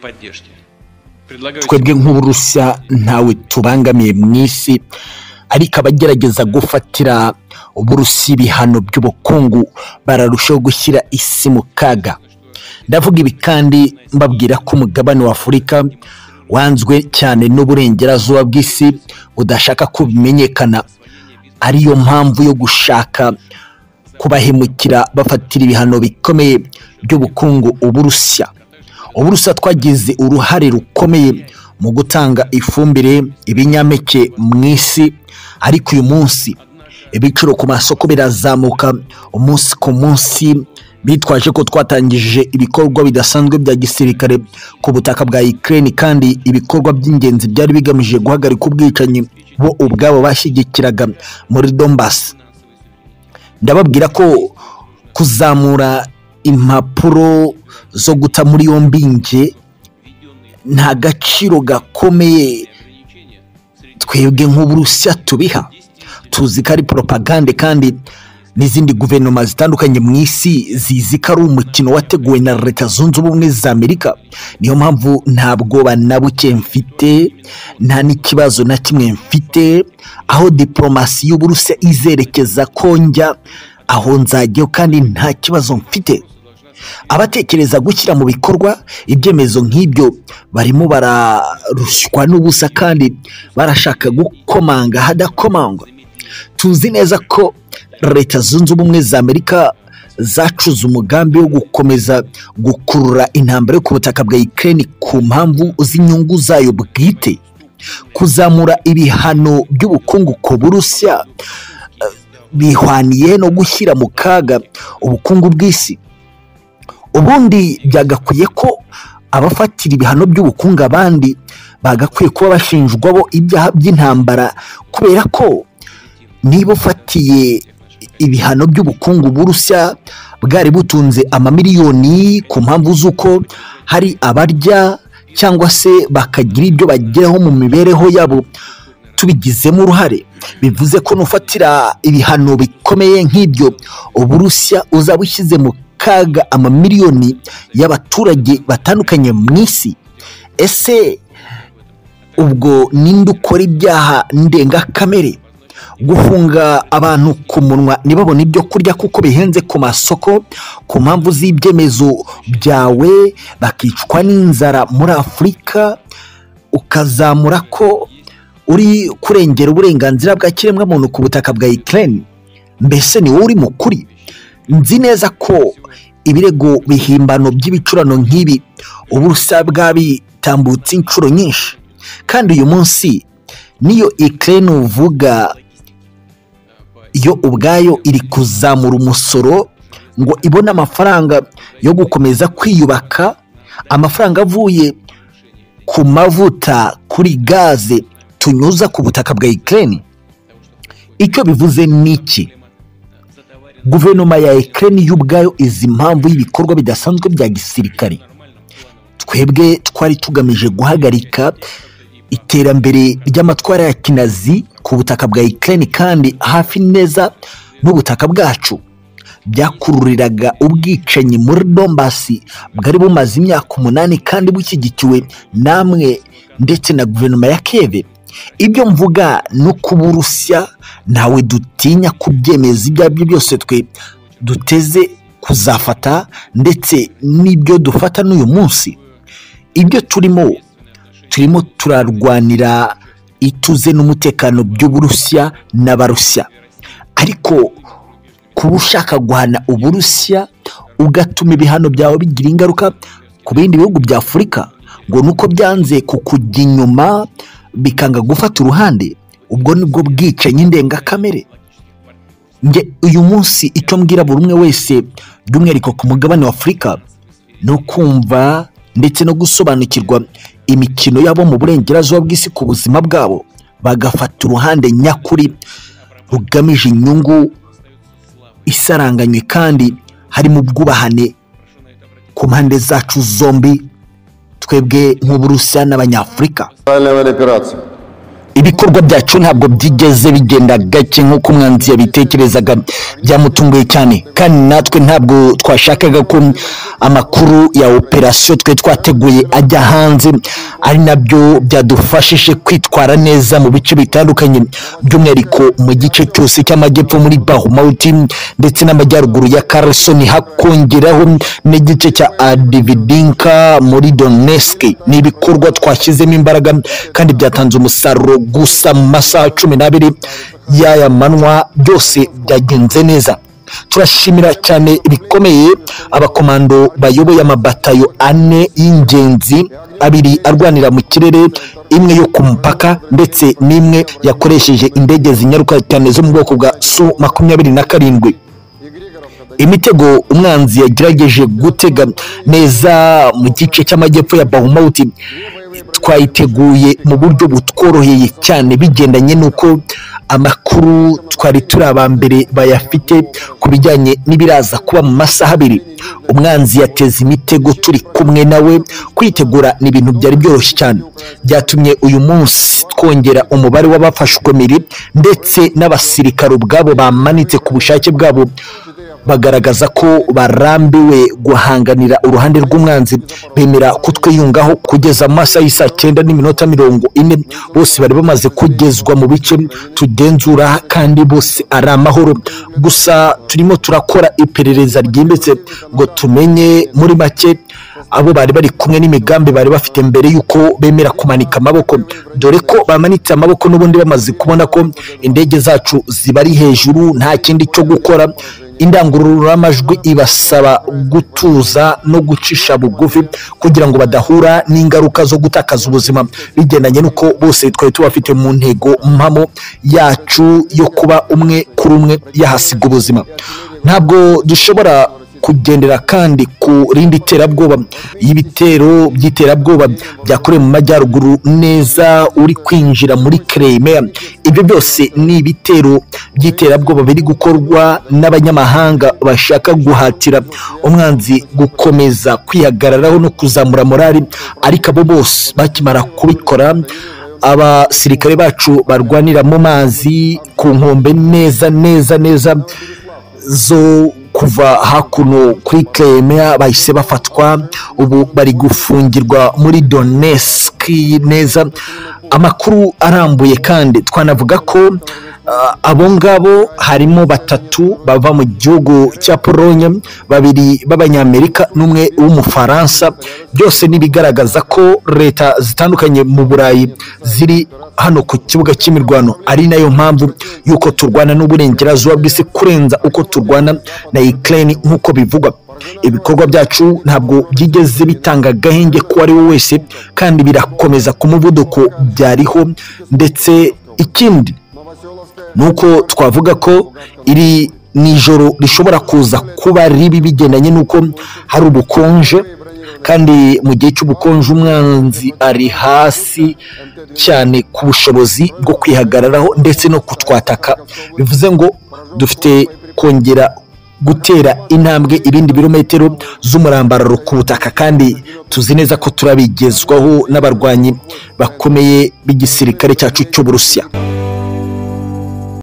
поддержки. Предлагаю... twebwe nk'uburusiya ntawe tubangamiye mu isi ariko abagerageza gufatira uburusiya ibihano by'ubukungu bararushaho gushyira isi mu kaga ndavuga ibi kandi mbabwira ko umugabane wa afurika wanzwe cyane n'uburengerazuba bw'isi budashaka ko bimenyekana ariyo mpamvu yo gushaka kubahemukira bafatira ibihano bikomeye by'ubukungu uburusiya uburusiya twagize uruhare rukomeye mu gutanga ifumbire ibinyampeke mu isi ariko uyu munsi ibiciro ku masoko birazamuka umunsi ku munsi bitwaje ko twatangije ibikorwa bidasanzwe bya gisirikare ku butaka bwa Ukraine kandi ibikorwa by'ingenzi byari bigamije guhagarika ubwicanyi bo ubwabo bashyigikiraga muri Donbass ndababwira ko kuzamura impapuro zo guta muri yombi nge nta gaciro gakomeye twebwe nk'uburusiya tubiha tuzi ko ari poropagande kandi n'izindi guverinoma zitandukanye mu isi zizi ko ari umukino wateguwe na leta zunze ubumwe za amerika niyo mpamvu nta bwoba na buke mfite nta n'ikibazo na kimwe mfite aho diporomasi y'uburusiya izerekeza ko njya aho nzajyayo kandi nta kibazo mfite abatekereza gushyira mu bikorwa ibyemezo nk'ibyo barimo bararushywa n'ubusa kandi barashaka gukomanga hadakomangwa tuzi neza ko leta zunze ubumwe za amerika zacuze umugambi wo gukomeza gukurura intambara yo ku butaka bwa Ukraine ku mpamvu z'inyungu zayo bwite kuzamura ibihano by'ubukungu ku burusiya eh, bihwaniye no gushyira mu kaga ubukungu bw'isi ubundi byagakwiye ko abafatira ibihano by'ubukungu abandi bagakwiye kuba bashinjwa bo ibyaha by'intambara kubera ko niba ufatiye ibihano by'ubukungu burusiya bwari butunze amamiliyoni ku mpamvu z'uko hari abarya cyangwa se bakagira ibyo bageraho mu mibereho yabo tubigizemo uruhare bivuze ko nufatira ibihano bikomeye nk'ibyo uburusiya uzaba ushyize mu kaga amamiliyoni y'abaturage batandukanye mu isi ese ubwo ninde ukora ibyaha ndengakamere gufunga abantu ku munwa ntibabone ibyo kurya kuko bihenze ku masoko ku mpamvu z'ibyemezo byawe bakicwa n'inzara muri afurika ukazamura ko uri kurengera uburenganzira bwa kiremwamuntu ku butaka bwa ikirere mbese ni wowe uri mukuri nzi neza ko ibirego bihimbano by'ibicurano nk'ibi uburusiya bwabitambutse inshuro nyinshi kandi uyu munsi niyo ikirere uvuga yo ubwayo iri kuzamura umusoro ngo ibone amafaranga yo gukomeza kwiyubaka amafaranga avuye ku mavuta kuri gaze tunyuza ku butaka bwa ikirere icyo bivuze ni iki guverinoma ya ekireni y'ubwayo izi impamvu y'ibikorwa bidasanzwe bya gisirikare twebwe twari tugamije guhagarika iterambere ry'amatwara ya kinazi ku butaka bwa ekireni kandi hafi neza n'ubutaka bwacu byakururiraga ubwicanyi muri dombasi bwari bumaze imyaka umunani kandi bushyigikiwe namwe ndetse na guverinoma ya keve ibyo mvuga no kuba urusiya ntawe dutinya kubyemeza ibyo ari byo byose twe duteze kuzafata ndetse n'ibyo dufata n'uyu munsi ibyo turimo turimo turarwanira ituze n'umutekano by'uburusiya n'abarusiya ariko kuba ushaka guhana uburusiya ugatuma ibihano byawe bigira ingaruka ku bindi bihugu bya afurika ngo nuko byanze kukujya inyuma bikanga gufata uruhande ubwo nibwo bwicanyi ndengakamere nge uyu munsi icyo mbwira buri umwe wese by'umwihariko ku mugabane wa afurika ni ukumva ndetse no gusobanukirwa imikino yabo mu burengerazuba bw'isi ku buzima bwabo bagafata uruhande nyakuri rugamije inyungu isaranganywe kandi harimo ubwubahane ku mpande zacu zombi twebwe nk'uburusiya n'abanyafurika специальная операция. ibikorwa byacu ntabwo byigeze bigenda gake nk'uko umwanzi yabitekerezaga byamutunguye cyane kandi natwe ntabwo twashakaga ko amakuru ya operasiyo twe twateguye ajya hanze ari nabyo byadufashije kwitwara neza mu bice bitandukanye by'umwihariko mu gice cyose cy'amajyepfo muri bahumawuti ndetse n'amajyaruguru ya karasoni hakongeraho n'igice cya adividinka muri doneski ni ibikorwa twashyizemo imbaraga kandi byatanze umusaruro gusa mu masaha cumi n'abiri y'aya manywa byose byagenze neza turashimira cyane bikomeye abakomando bayoboye amabatayo ane y'ingenzi abiri arwanira mu kirere imwe yo ku mupaka ndetse n'imwe yakoresheje indege zinyaruka cyane zo mu bwoko bwa su makumyabiri na karindwi imitego umwanzi yagerageje gutega neza mu gice cy'amajyepfo ya bahumawuti twayiteguye mu buryo butworoheye cyane bigendanye n'uko amakuru twari turi aba mbere bayafite ku bijyanye n'ibiraza kuba mu masaha abiri umwanzi yateze imitego turi kumwe nawe kwitegura ni ibintu byari byoroshye cyane byatumye uyu munsi twongera umubare w'abafashwemiri ndetse n'abasirikare ubwabo bamanitse ku bushake bwabo bagaragaza ko barambiwe guhanganira uruhande rw'umwanzi bemera kutwiyungaho kugeza mu masaha y'isaa cyenda n'iminota mirongo ine bose bari bamaze kugezwa mu bice tugenzura kandi bose ari amahoro gusa turimo turakora iperereza ryimbitse ngo tumenye muri make abo bari bari kumwe n'imigambi bari bafite mbere y'uko bemera kumanika amaboko dore ko bamanitse amaboko n'ubundi bamaze kubona ko indege zacu zibari hejuru nta kindi cyo gukora indangururamajwi ibasaba gutuza no gucisha bugufi kugira ngo badahura n'ingaruka zo gutakaza ubuzima bigendanye n'uko bose twari tubafite mu ntego mpamo yacu yo kuba umwe kuri umwe yahasiga ubuzima ntabwo dushobora kugendera kandi ku rindi terabwoba y'ibitero by'iterabwoba byakorewe mu majyaruguru neza uri kwinjira muri Crimea ibyo byose ni ibitero by'iterabwoba biri gukorwa n'abanyamahanga bashaka guhatira umwanzi gukomeza kwihagararaho no kuzamura morali ariko abo bose bakimara kubikora abasirikare bacu barwanira mu mazi ku nkombe neza neza neza zo kuva hakuno kuri Crimea bahise bafatwa ubu bari gufungirwa muri Donetsk neza amakuru arambuye kandi twanavuga ko ah, abo ngabo harimo batatu bava mu gihugu cya Pologne babiri b'abanyamerika n'umwe w'umufaransa byose n'ibigaragaza ko leta zitandukanye mu Burayi ziri hano ku kibuga cy'imirwano ari nayo mpamvu y'uko turwana n'uburengerazuba bw'isi kurenza uko turwana na Ukraine nk'uko bivugwa ibikorwa byacu ntabwo byigeze bitanga agahenge ku ari we wese kandi birakomeza ku muvuduko byariho ndetse ikindi ni uko twavuga ko iri ni ijoro rishobora kuza kuba ribi bigendanye n'uko hari ubukonje kandi mu gihe cy'ubukonje umwanzi ari hasi cyane ku bushobozi bwo kwihagararaho ndetse no kutwataka bivuze ngo dufite kongera gutera intambwe ibindi birometero z'umurambararo ku butaka kandi tuzi neza ko turabigezwaho n'abarwanyi bakomeye b'igisirikare cyacu cy'uburusiya